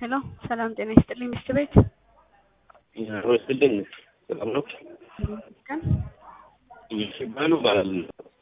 ሄሎ ሰላም ጤና ይስጥልኝ ሚስት ቤት ወስልኝ ሰላም ነው። ቀን ይባሉ ባላል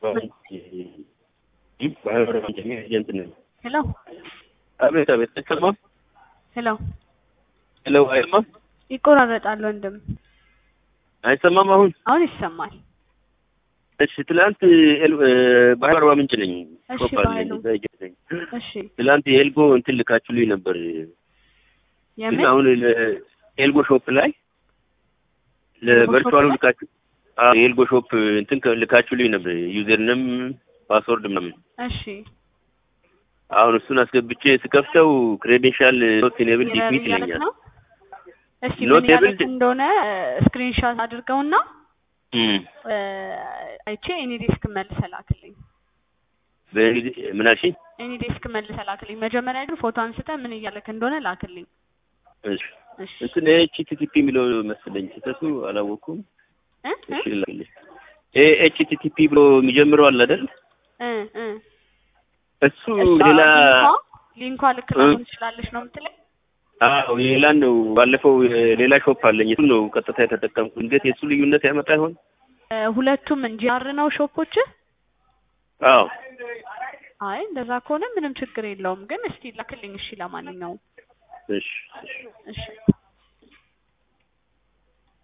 ይህ ባህር ወንጀል ኤጀንት ነኝ። ሄሎ አቤት አቤት፣ ተሰማ ሄሎ ሄሎ፣ አይሰማም ይቆራረጣል ወንድም አይሰማም። አሁን አሁን ይሰማል እሺ፣ ትላንት ባህር አርባ ምንጭ ነኝ። እሺ፣ ሾፕ አለኝ፣ ባህሉ። እዛ ኤጀንት ነኝ። እሺ ትላንት የኤልጎ እንትን ልካችሁልኝ ነበር፣ ግን የምን አሁን ለኤልጎ ሾፕ ላይ ለቨርቹዋሉ ሾፕ ላይ? ልካችሁ አዎ፣ የኤልጎ ሾፕ እንትን ከ- ልካችሁልኝ ነበር ዩዘርንም ፓስወርድ ምናምን እሺ አሁን እሱን አስገብቼ ስከፍተው ክሬዴንሻል ኖት ኢኔብል ኢረር ዲፊት እያለች ይለኛል። ነው እስቲ Not ምን ያለች able- እንደሆነ ስክሪንሾት አድርገውና እም፣ እ፣ አይቼ ኤኒ ዴስክ መልሰህ ላክልኝ በእንግዲህ ምን አልሽኝ? ኤኒ ዴስክ መልሰህ ላክልኝ መጀመሪያ ግን ፎቶ አንስተህ ምን እያለክ እንደሆነ ላክልኝ እሺ እሺ እንትን ኤችቲቲፒ የሚለው መሰለኝ ስህተቱ አላወኩም። እ እሺ ላክልኝ። ይሄ ኤችቲቲፒ ብሎ የሚጀምረው አለ አይደል? እ እ እሱ እሷ ሌላ ሊንኳ ሊንኳ ልክ እ? ላሆን ትችላለች ነው የምትለኝ አዎ ሌላን ነው። ባለፈው ሌላ ሾፕ አለኝ እሱ ነው ቀጥታ የተጠቀምኩ። እንዴት የእሱ ልዩነት ያመጣ ይሆን? እ፣ ሁለቱም እንጂ አር ነው ሾፖች አዎ አይ እንደዛ ከሆነ ምንም ችግር የለውም ግን እስቲ ላክልኝ እሺ ለማንኛውም እሺ እሺ እሺ